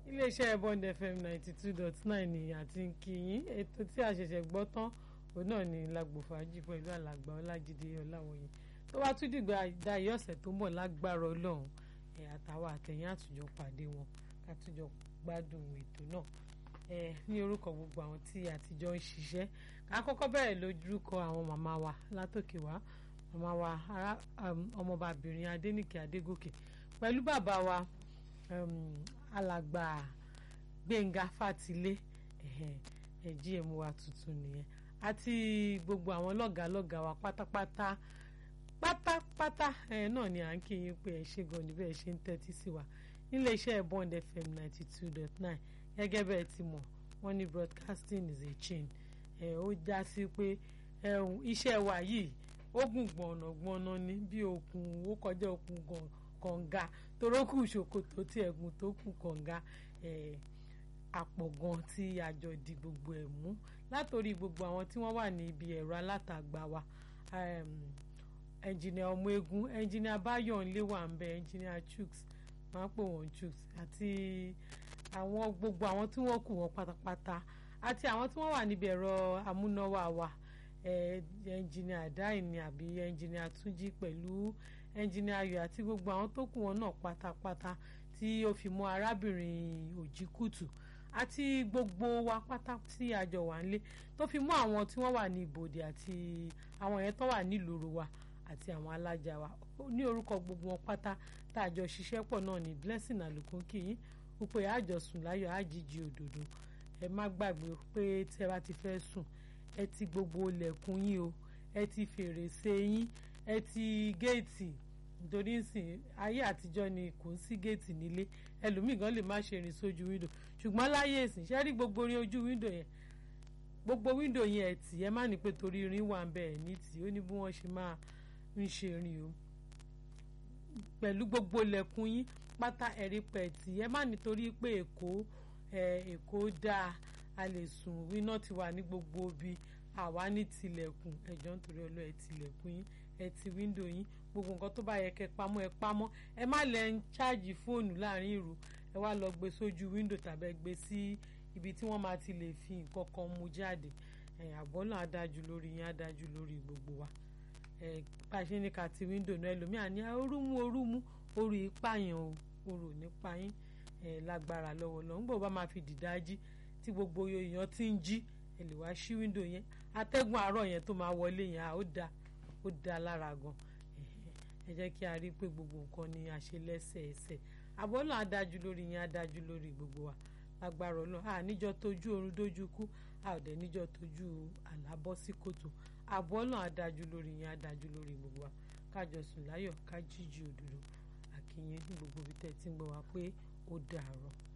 iléeṣẹ́ bond fm ninety two dot nine ni àti kìyìn ètò tí a ṣẹ̀ṣẹ̀ gbọ́ tán òun náà ni lágbo fàájì pẹ̀lú alàgbà ọlájídé ọláwọ̀yìn tó bá tún dìgbà dayé ọ̀sẹ̀ tó ń bọ̀ lágbára ọlọ́run ẹ̀ àtàwọn àtẹ̀yìn àtúnjọ pàdé wọn àtúnjọ gbádùn ètò náà ẹ̀ ní orúkọ gbogbo àwọn tí àtijọ́ ń ṣiṣẹ́ ká kọ́kọ́ bẹ̀rẹ̀ lójúkọ àwọn màmá wa látòkè wá màmá wa ọmọbàbìnrin adénìkè adégòkè pẹ̀lú bàbá wa alàgbà gbẹ̀ngà fàtílé gm wa tuntun nìyẹn àti gbogbo àwọn lọ́gàálọ́gàá wa pátápátá pátápátá ẹ náà ni à ń kí yín pé ẹ ṣe gan níbẹ̀ ẹ ṣe ń tẹ́tí sí wa nílé iṣẹ́ bond fm ninety two dot nine gẹ́gẹ́ bẹ́ẹ̀ ti mọ̀ wọ́n ní broadcasting is a chain ẹ ó já sí pé iṣẹ́ wa yìí ó gùn gbọ̀nàgbọ̀nà ní bí okùn ó kọjá okùn kànga torókù ṣòkòtò tí ẹ̀gùn tó kù kànga àpọ̀ gan tí àjọ di gbogbo ẹ̀ mú látòrí gbogbo àwọn tí wọ́n wà ní ibi ẹ̀rọ alátagbà wa ẹnjìnìà ọmọ egun ẹnjìnìà báyọ̀nlé wà ń bẹ ẹnjìnìà chuks máa ń pè wọ́n chuks àti àwọn gbogbo àwọn tí wọ́n kù wọ́n pátápátá àti àwọn tí wọ́n wà níbi ẹ̀rọ amúnáwá wa ẹnjìnìà dáìní àbí ẹnjìnìà túnjí pẹ̀lú ẹnjìnìà ayọ̀ àti gbogbo àwọn tó kù wọn náà pátápátá tí ó fi mọ́ arábìnrin òjìkùtù àti gbogbo wa pátá tí àjọ wà nílé tó fi mọ́ àwọn tí wọ́n wà ní ibodè àti àwọn yẹn tó wà nílùú wa àti àwọn alájà wa ní orúkọ gbogbo wọn pátá tá a jọ ṣiṣẹ́ pọ̀ náà ní blessing àlùkò kìí wípé àjọsùn láyọ̀ àjíjì òdòdó ẹ má gbàgbé pé tí ẹ bá ti fẹ́ sùn ẹ ti gbogbo ilẹ̀kùn yín o ẹ ti fèrèsé yín ẹ ti géètì nítorí nsìn ayé àtijọ́ ni kò ń sí géètì nílé ẹlòmíì gan lè má ṣe rìn sójú wíńdò ṣùgbọ́n láyé ìsìn ṣe rí gbogbo orin ojú wíńdò yẹn gbogbo wíńdò yẹn ẹ̀ tì ẹ má ní pé torí irin wà ń bẹ̀ ẹ̀ ní tì ó ní bí wọ́n ṣe máa ń ṣe rìn o pẹ̀lú gbogbo ilẹ̀kùn yín pátá ẹ̀rí pẹ̀tì ẹ má nítorí pé èkó èkó dáa a lè sùn iná ti wà ní gbogbo ibi àwa ní tilẹ̀kùn ẹ̀jọ̀ nítorí ọlọ́ ẹ̀ tilẹ̀kùn yín ẹ̀ ti wíńdò yín gbogbo nǹkan tó bá yẹ kẹ́ pamọ́ ẹ pamọ́ ẹ má lẹ ń ṣáàjì fóònù láàrin ìrù ẹ wá lọ gbé sójú wíńdò tàbí ẹ gbé sí ibi tí wọ́n máa ti lè fi nǹkan kan mú jáde àbọ̀ náà adájú lórí yín adájú lórí gbogbo wa bá a ṣe ní ká ti wíńdò náà ẹlòmíà ní orúmú orúmú oru ìpààyàn o oru nípa yín lágbára lọ́wọ́ lọ́wọ́ nígbà bá máa fi dìdájí tí gbogbo èèyàn ti ń jí ẹ lè wá ṣí wíńdò yẹn atẹ́gùn àárọ̀ yẹn tó máa wọlé yẹn ó dáa ó dáa lára gan ẹ jẹ́ kí a rí i pé gbogbo nǹkan ni a ṣe lẹ́sẹẹsẹ àbọ̀ náà adájú lórí yẹn adájú lórí gbogbo wa lágbára ọlọ́run a níjọ́ tójú oorun dójú kú a ò dẹ̀ níjọ́ tójú àlábọ́ sí kòtò àbọ̀ náà adájú lórí yẹn adájú lórí gbogbo wa kájọ sùn láyọ̀ ká jíjí òdòdó àkìyẹn ní gbogbo ibi tẹ́ ti ń gbọ́ wa pé ó dàárọ̀.